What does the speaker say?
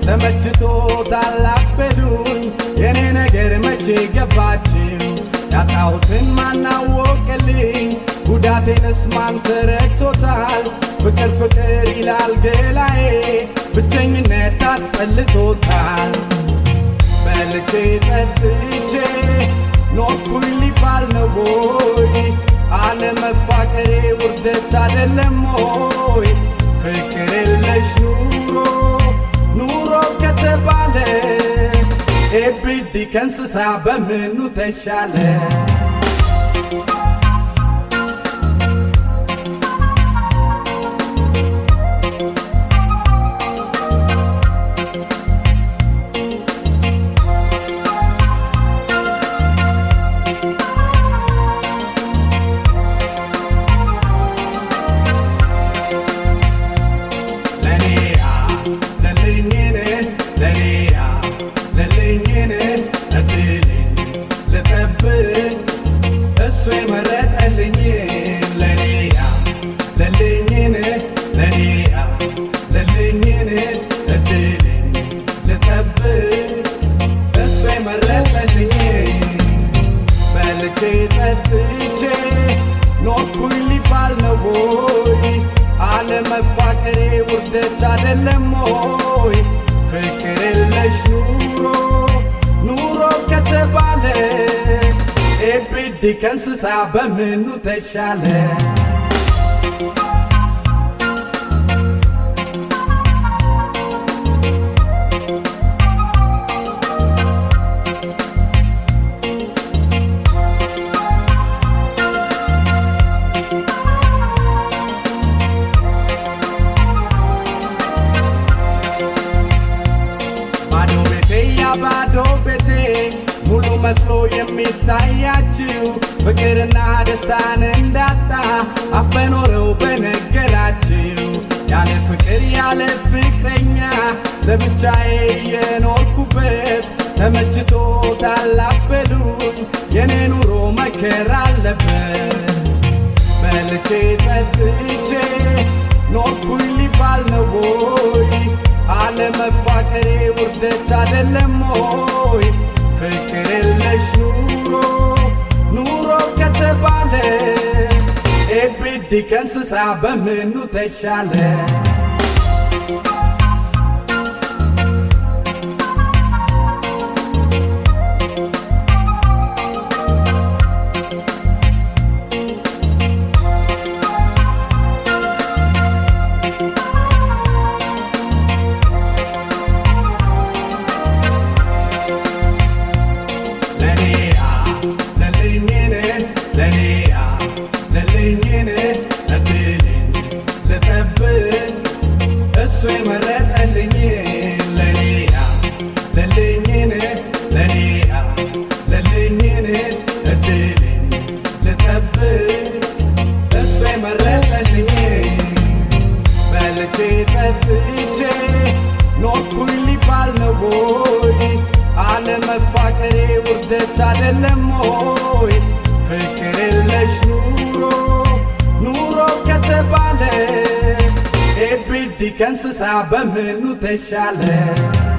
ተመችቶ ታላበሉኝ የኔ ነገር መቼ ገባችው ያጣሁትን ማናወቅልኝ ጉዳቴንስ ማን ተረድቶታል ፍቅር ፍቅር ይላል ገላዬ ብቸኝነት አስጠልቶታል በልቼ ጠጥቼ ኖርኩኝ ሊባል ነው ወይ አለመፋቀሬ ውርደት አደለም ሆይ ፍቅር የለሽ ኑሮ ኑሮ ከተባለ ኤብዲ ከእንስሳ በምኑ ተሻለ ለኔያ ለልኝን ለኔያ ለልኝን እድልን ልጠብቅ እሱ የመረጠልኝ ለኔያ ለልኝን ለኔያ ለልኝን እድልን ልጠብቅ እሱ የመረጠልኝ በልቼ ጠጥቼ ኖርኩኝ ሊባል ነው ወይ አለመፋቀሬ ውርደት አደለም ሆይ ፍቅር የለሽ ኑሮ ኑሮ ከተባለ ኤብዲ ከእንስሳ በምኑ ተሻለ ባዶ ቤቴ ያ ባዶ ቤቴ ሙሉ መስሎ የሚታያችው ፍቅርና ደስታን እንዳጣ አፍ በኖረው በነገራችው ያለ ፍቅር ያለ ፍቅረኛ ለብቻዬ የኖርኩበት ተመችቶ ታላበሉኝ የኔ ኑሮ መከራ አለበት በልቼ ጠጥቼ ኖርኩኝ ሊባል ነው ወይ አለመፋቀሬ ውርደት አደለም ሆይ ፍቅር የለሽ ኑሮ ኑሮ ከተባለ ኤብዲ ከእንስሳ በምኑ ተሻለ ለኔያ ለልኝን ለኔያ ለልኝን እድልን ልጠብቅ እሱ የመረጠልኝ ለኔያ ለልኝን ለኔያ ለልኝን እድልን ልጠብቅ እሱ የመረጠልኝ በልቼ ጠጥቼ ኖርኩኝ ሊባል ነው ወይ አለመፋቀሬ ውርደት አደለም ሆይ ፍቅር የለሽ ኑሮ ኑሮ ከተባለ ኤብዲ ከእንስሳ በምኑ ተሻለ